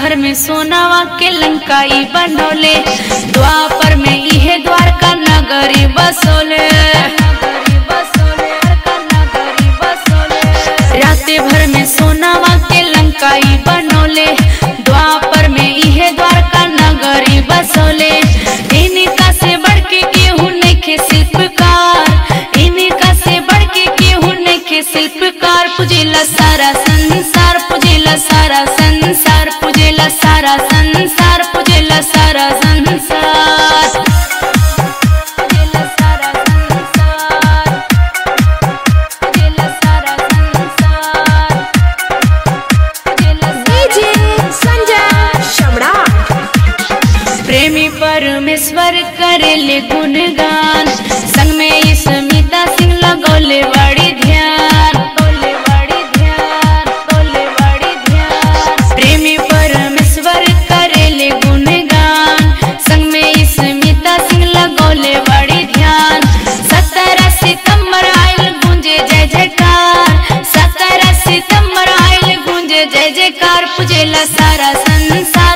भर में सोनावा के लंकाई बनोले द्वापर में इहे द्वारका नगरी बसोले राते भर में सोनावा के लंकाई बनोले द्वापर में इहे द्वारका नगरी बसोले इनका से बढ़ के केहू नइखे शिल्पकार इनका से बढ़ के केहू नइखे शिल्पकार पुजेला सारा संसार पुजेला सारा संसार पुजेला सारा संसार पुजेला सारा संसार पुजेला सारा संसार पुजेला सारा संसार पुजेला डीजे संजय सम्राट प्रेमी परमेश्वर करेले गुणगान संग में स्मिता सिंह लगोले बड़ी ध्यान गोले बड़ी ध्यान गोले बड़ी ध्यान प्रेमी परमेश्वर करेले गुणगान संग में स्मिता सिंह लगोले बड़ी ध्यान सत्रह सितंबर आयल गूंजे जय जयकार सत्रह सितंबर आयल गूंजे जय जयकार पुजेला सारा संसार